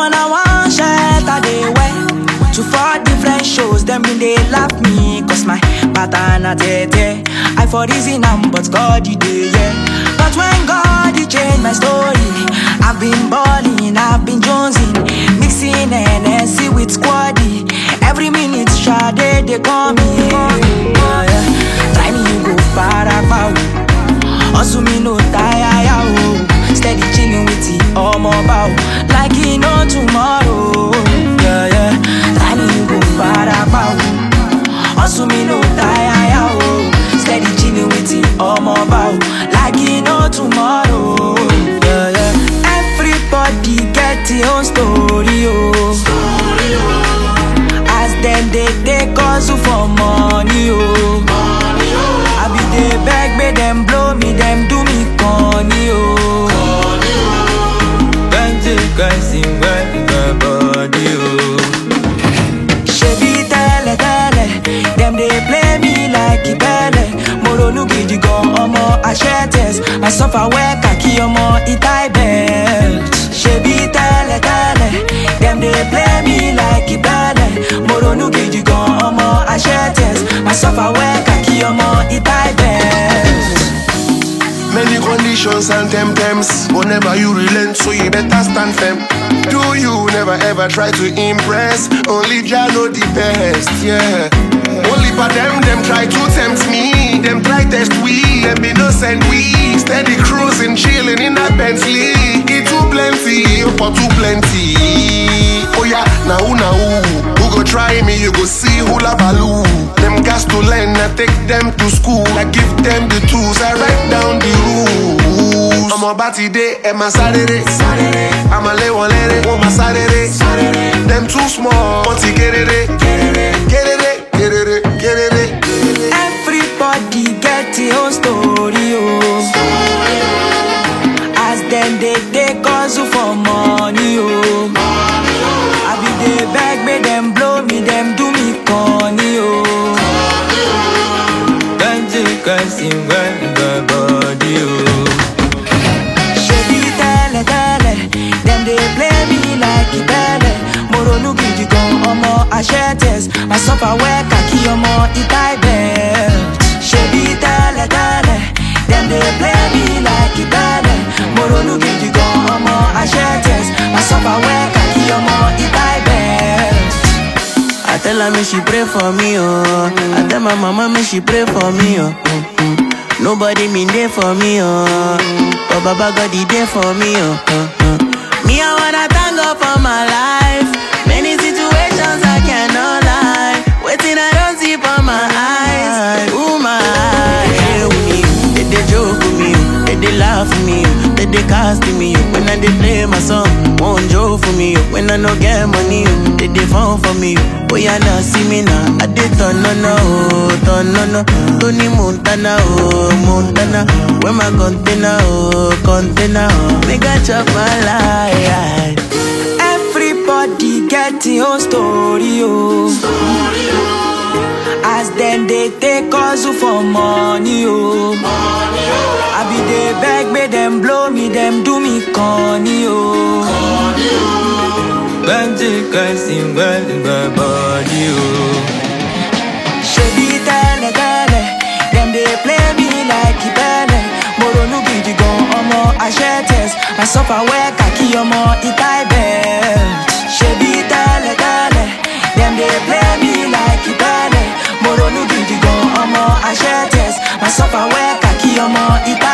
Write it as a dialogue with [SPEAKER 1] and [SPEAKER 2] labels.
[SPEAKER 1] Ọmọ na one shirt I dey wear to four different shows. Them been dey laugh me cause my pattern na tete. I for reason am but God you dey yeah. But when God he change my story, I've been balling, I've been jonesing, mixing NSC with squaddy. Every minute Sade they call me. Yeah, yeah. Try me you go far out. Hustle me no tire ya oh. Steady chilling with the ọmọ bow like e no tomorrow. Yeah, yeah. Try me you go far out. Hustle me no tire ya oh. Steady chilling with the ọmọ bow like e no tomorrow. Yeah, yeah. Everybody get their own story oh. As them they take hustle for money oh. I be dey beg make them blow me, them do me corny oh.
[SPEAKER 2] Plenty guys in my body, oh.
[SPEAKER 1] Ṣebí tẹ́lẹ̀ tẹ́lẹ̀, dem dey play me like ìbẹ́lẹ̀. Mo ronú gidi gan ọmọ Aṣẹ́tẹ̀s, I suffer well kàkí ọmọ Itai belt. Ṣebí tẹ́lẹ̀ tẹ́lẹ̀, dem dey play me like ìbẹ́lẹ̀. Mo ronú gidi gan ọmọ Aṣẹ́tẹ̀s, I suffer well kàkí ọmọ Itai belt.
[SPEAKER 3] Many conditions and temptams. Whenever you relent, so you better stand firm. Do you never ever try to impress? Only Jah know the best, yeah. Only for them, them try to tempt me. Them try test we, them innocent we. Steady cruising, chilling in a Bentley. It too plenty, for too plenty. Oh yeah, now who now who? Who go try me? You go see who la value. Them gas to learn, I take them to school. I give them the tools, I write down the rules. I'm about today, and my Saturday. I'm a lay one lady, want my Saturday. Them too small, want to get it, get it, get it, get it, get it.
[SPEAKER 1] Everybody get your own story, oh. As them they take hustle for money, oh. I be dey beg, make them blow me, them do me corny, oh.
[SPEAKER 2] Plenty guys in my body, oh.
[SPEAKER 1] Ṣebí tẹ́lẹ̀ tẹ́lẹ̀, dem dey play me like ìbẹ́lẹ̀. Mo ronú gidi gan ọmọ Aṣẹ́tẹ̀s, I suffer well kàkí ọmọ Itai belt. Ṣebí tẹ́lẹ̀ tẹ́lẹ̀, dem dey play me like ìbẹ́lẹ̀. Mo ronú gidi gan ọmọ Aṣẹ́tẹ̀s, I suffer well kàkí ọmọ Itai belt.
[SPEAKER 4] I tell her me she pray for me, oh. I tell my mama me she pray for me, oh. Mm-mm. Nobody mean there for me, oh. But Baba God he there for me, oh. Uh-uh. Me I wanna thank God for my life. Many situations I cannot lie. Waiting I don't see for my eyes. Ooh my eyes. Yeah, with me, they they joke with me, oh. they they laugh with me, oh. they they cast me. oh. When I they play my song, won't joke for me. oh. When I no get money, oh, they they phone for me. oh. Oh yeah, now see me now. I did turn no no, oh, turn no no. Tony Montana, oh Montana. Where my container, oh container, oh. Nigga chop my life.
[SPEAKER 1] Everybody get your own story, oh. As them they take hustle for money, oh. I be dey beg, make them blow me, them do me corny, oh.
[SPEAKER 2] Plenty guys in my body, oh.
[SPEAKER 1] Ṣebí tẹ́lẹ̀ tẹ́lẹ̀, dem dey play me like ìbẹ́lẹ̀. Mo ronú gidi gan ọmọ Aṣẹ́tẹ̀s, I suffer well kàkí ọmọ Itai belt. Ṣebí tẹ́lẹ̀ tẹ́lẹ̀, dem dey play me like ìbẹ́lẹ̀. Mo ronú gidi gan ọmọ Aṣẹ́tẹ̀s, I suffer well kàkí ọmọ Itai